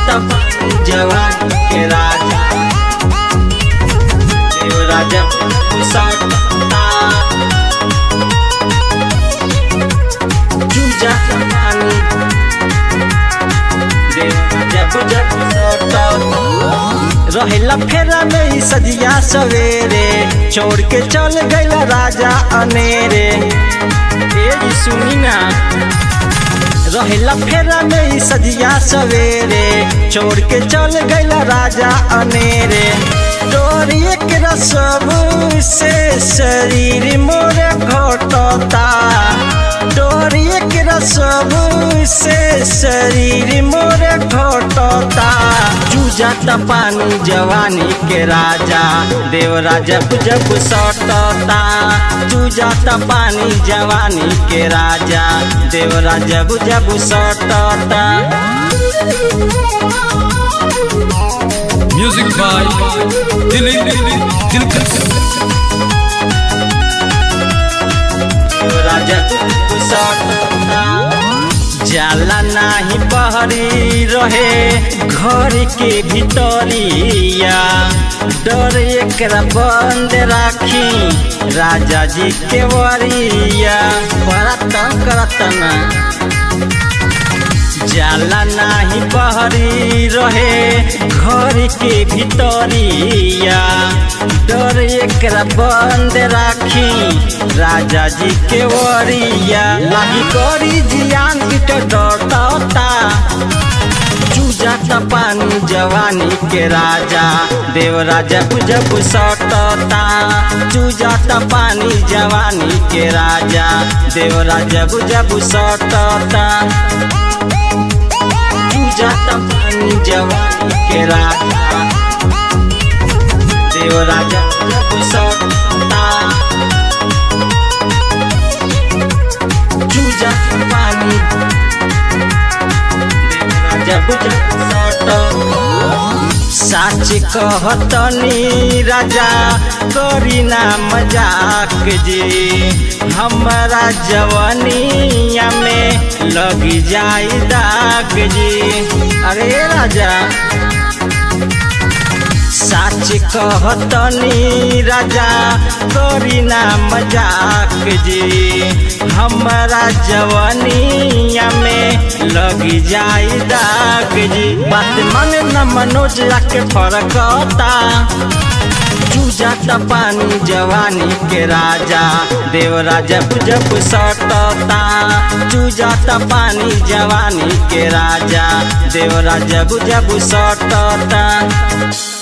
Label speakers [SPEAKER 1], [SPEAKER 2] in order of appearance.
[SPEAKER 1] तब जवान के राजा देव राजा सटता चूजा पानी देव राजा जब सटता रहेला फेरा में ही सजिया सवेरे छोड़ के चल गईला राजा अनेरे ए जी सुनी ना रहेला फेरा में ही सजिया सवेरे छोड़ के चल गईला राजा अनेरे डोरी एक रसब से शरीर मोर घटता डोरी एक रसब से शरीर मोर घटता चूजाता पानी जवानी के राजा देव राजा जब सटता चूजाता पानी जवानी के राजा देव राजा जब सटता
[SPEAKER 2] Music by Dilip Dilkar.
[SPEAKER 1] देव राजा सटता जाला नाही बहरी रहे घर के भीतरिया डर एकरा बंद राखी राजा जी के वरिया बड़ा तंग करता ना जाला नाही बहरी रहे घर के भीतरिया डर एकरा बंद राखी राजा जी के वरिया लागी करी जियान इट डरता चूजाता पानी जवानी के राजा देव राजा जब सटता चूजाता पानी जवानी के राजा देव राजा जब सटता चूजाता पानी जवानी के राजा देव राजा जब सटता चूजाता पानी जब साच कहतनी राजा करी ना मजाक जी हमारा जवानिया में लग जाई दाग जी अरे राजा साच कहतनी राजा करी ना मजाक जी हमारा जवानिया में लग जाई दाग जी बात मन न मनोज के फरकता चूजाता पानी जवानी के राजा देव राजा जब सटता चूजाता पानी जवानी के राजा देव राजा जब सटता